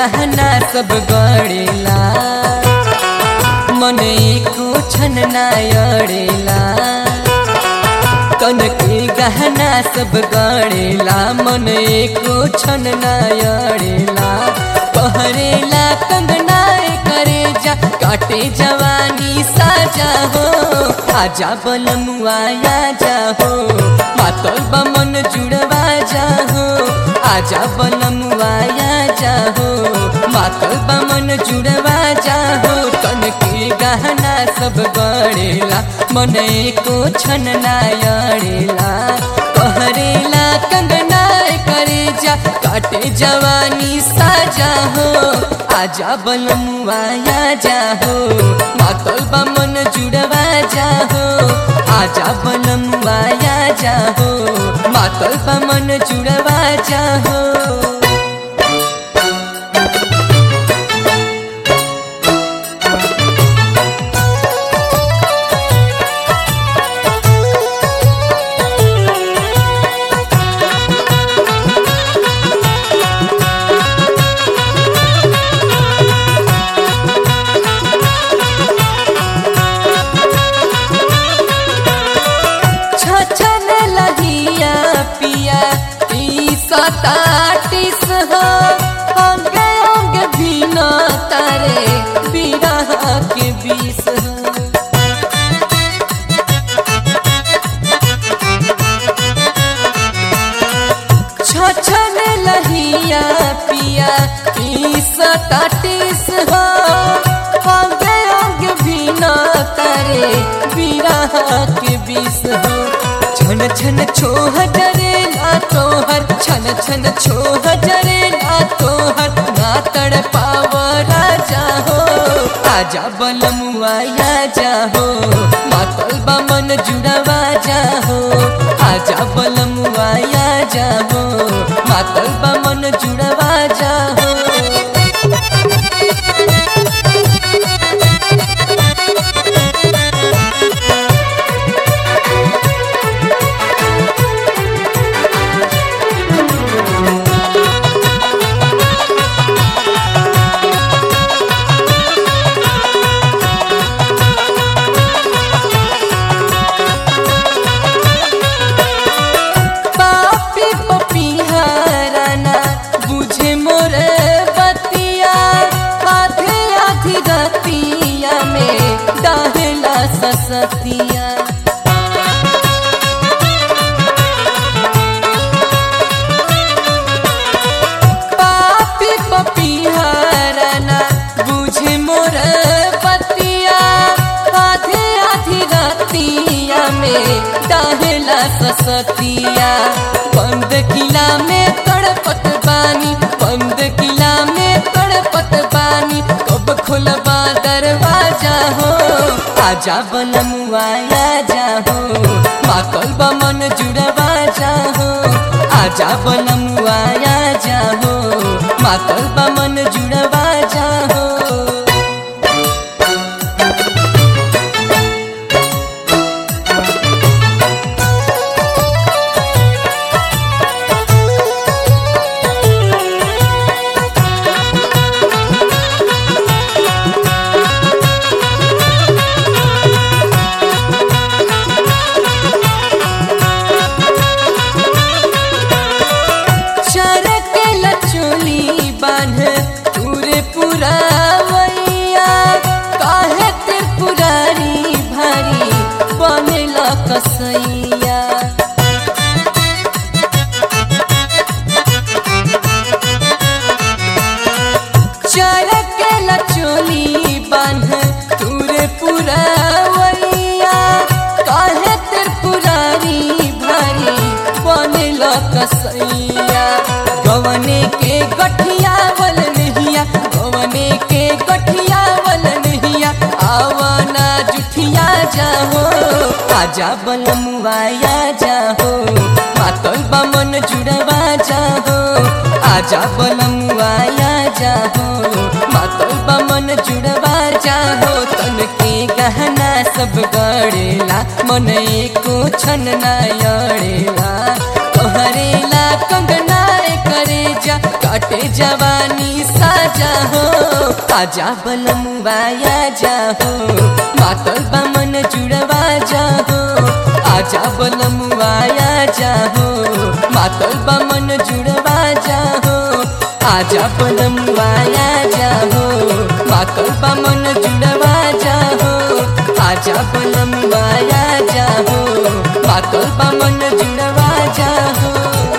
गहना सब गड़ेला मन एको छन ना अड़ेला कन के गहना सब गड़ेला मन एको छन ना अड़ेला पहरेला कंगना करे जा काटे जवानी साजा हो आजा बलमुआ जा हो मातल बमन जुड़वा जा हो आजा बलमुआ जा हो मातल बमन जुड़वा जा हो कन के गहना सब गड़ेला मन को छन ना अड़ेला कहरेला कंगना करे जा काटे जवानी साजा हो आजा बलमुआ जा हो मातल बमन जुड़वा जा हो आजा बलमुआ जा हो मातल बमन जुड़वा जा हो छछन लहिया पिया ई सताटिस हो अंगे अंग भीना तारे बिरह के बीस हो छछन लहिया पिया ई सताटिस हो अंगे अंग भीना तारे बिरह के बीस हो छन छन छोह डरे ना तोहर छन छन छोह डरे ना तोहर ना तड़ पाव राजा हो आजा बलमुआ जा हो मातल बमन जुड़वा जा हो आजा बलमुआ जा हो मातल बमन जुड़वा जा हो पापी पपीहाराना बुझे मोर बतिया आधे आधी रतिया में डाहला ससतिया पापी पपीहाराना बुझे मोर बतिया आधे आधी रतिया में डाहला ससतिया बंद किला में तड़पत बानी बंद किला में तड़पत बानी कब खुलबा दरवाजा हो आजा बनमुआ जा हो माकल बमन जुड़वा जा हो आजा बनमुआ जा हो माकल बमन जुड़वा जा हो चरक लचोली बांध पूरे पूरा वैया काहे ते पुरारी भारी बनेला कसैया चरक लचोली बांध पूरे पूरा वैया काहे ते पुरारी भारी बनेला कसैया गवने के गठिया वल नहिया गवने के गठिया वल नहिया आवना जुठिया जाहो आजा बलमुआ जाहो मातल बमन जुड़वा जाहो आजा बलमुआ जाहो मातल बमन जुड़वा जाहो तन के गहना सब गड़ेला मन एको छन ना अड़ेला तोहरेला कंगना करे जा बाटे जवानी साजा हो आजा बलमुआया जा हो मातल बामन जुड़वा जा हो आजा बलमुआया जा हो मातल बामन जुड़वा जा हो आजा बलमुआया जा हो मातल बामन जुड़वा जा हो आजा बलमुआया जा हो मातल बामन जुड़वा जा हो